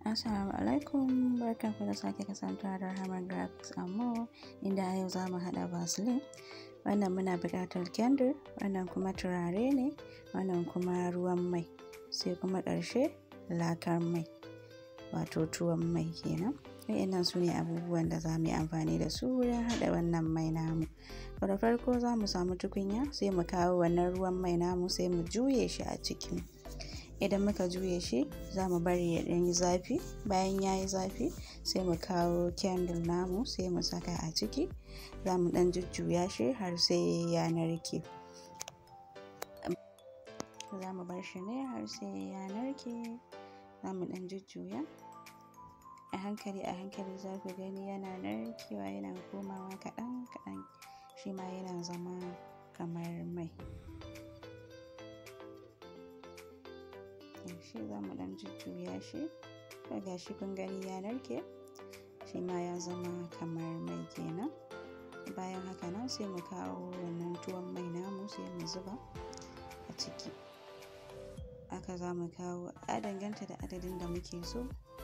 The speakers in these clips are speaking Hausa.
Assalamu alaikum barkanku da sake kasancewa da Rahama Graphics Amo inda a yau za mu haɗa Vaseline. Wannan muna buƙatar kendir, wannan kuma turare ne, wannan kuma ruwan mai, sai kuma ƙarshe lakar mai, wato tuwon mai kenan. Wa'innan su ne abubuwan da za mu yi amfani da su wurin haɗa wannan mai namu. Da farko za mu samu tukunya sai mu kawo wannan ruwan mai namu sai mu juye shi a ciki. idan muka juye shi za mu bari ya ɗan yi zafi bayan ya yi zafi sai mu kawo candle namu sai mu saka a ciki za mu ɗan jujjuya shi har sai ya narke za mu bar shi ne har sai ya narke za mu ɗan jujjuya a hankali a hankali za ku gani yana narkewa yana komawa kaɗan kaɗan shi ma yana zama kamar mai shi za mu dan jujjuya shi ga shi kun gani ya narke shi ma ya zama kamar mai kenan bayan haka nan sai mu kawo wannan tuwon mai namu sai mu zuba a ciki aka za mu kawo a danganta da adadin da muke so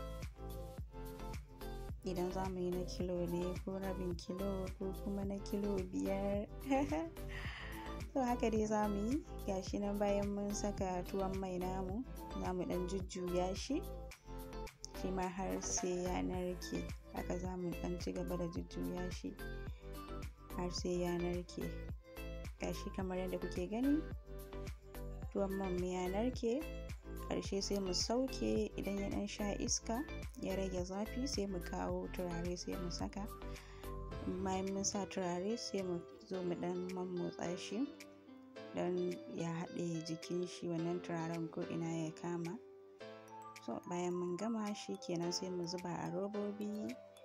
idan za mu yi na kilo ne ko rabin kilo ko kuma na kilo biyar to haka dai za mu yi gashi nan bayan mun saka tuwon mai namu za mu dan jujjuya shi shi ma har sai ya narke haka za mu dan ci gaba da jujjuya shi har sai ya narke gashi kamar yadda kuke gani tuwon man ya narke ƙarshe sai mu sauke idan ya dan sha iska ya rage zafi sai mu kawo turare sai mu saka bayan mun sa turare sai mu zo mu dan mammotsa shi don ya haɗe jikin shi wannan turaren ko ina ya kama so bayan mun gama shi kenan sai mu zuba a robobi